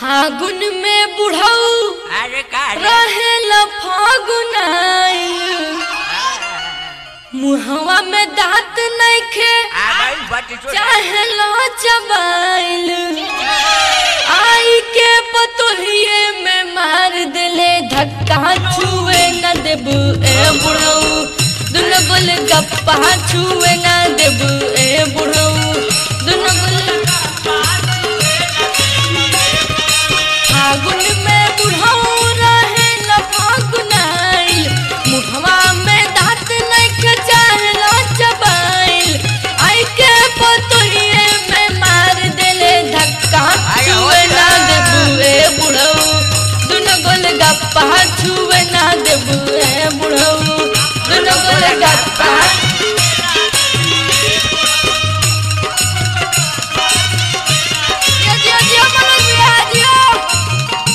फागुन में बुढ़ऊ अरे का रे? रहेला फागुन आइल मुहवा में दांत नइखे आ भाई बटी चो चाहे लो चबाइल आई के पतोहिए में मार दिले धक्का छुए न देबू ए बुढ़ऊ दुनो गोल गप्पा छुए न देबू ए बुढ़ऊ दुनो गोल फागुन में बुढ़ऊ रहे ल फागुन आइल मुहवा में दांत नइखे चाहे लो चबाइल आई के पतोहिए में मार दिले धक्का छुए ना देबू ए बुढ़ऊ दुनो गोल गप्पा छुए ना देबू ए बुढ़ऊ दुनो गोल गप्पा जियो जियो जियो मनोज भैया जियो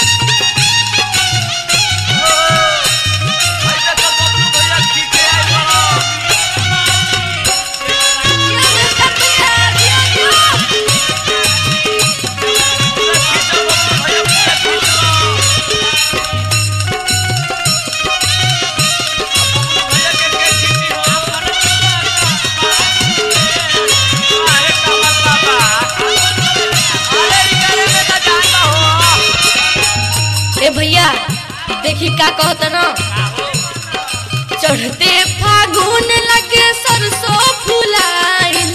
जियो जियो भैया जियो जियो ए भैया देखी का कहत न चढ़ते फागुन लगे सरसों फुलाइल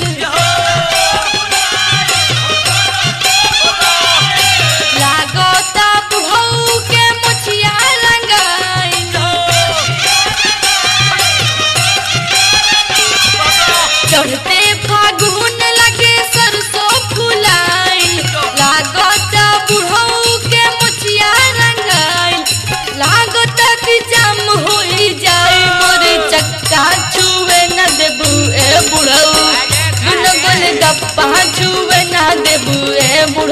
लागता बुढ़ऊ के मुछिया रंगाइल चढ़ते फागुन लगे सरसों फुलाइल लागता बुढ़ऊ के मुछिया रंगाइल लागता कि जम होई जाए मोरे चक्का छुए न देबू ए बुढ़ऊ दुनो गोल गप्पा छुए न देबू ए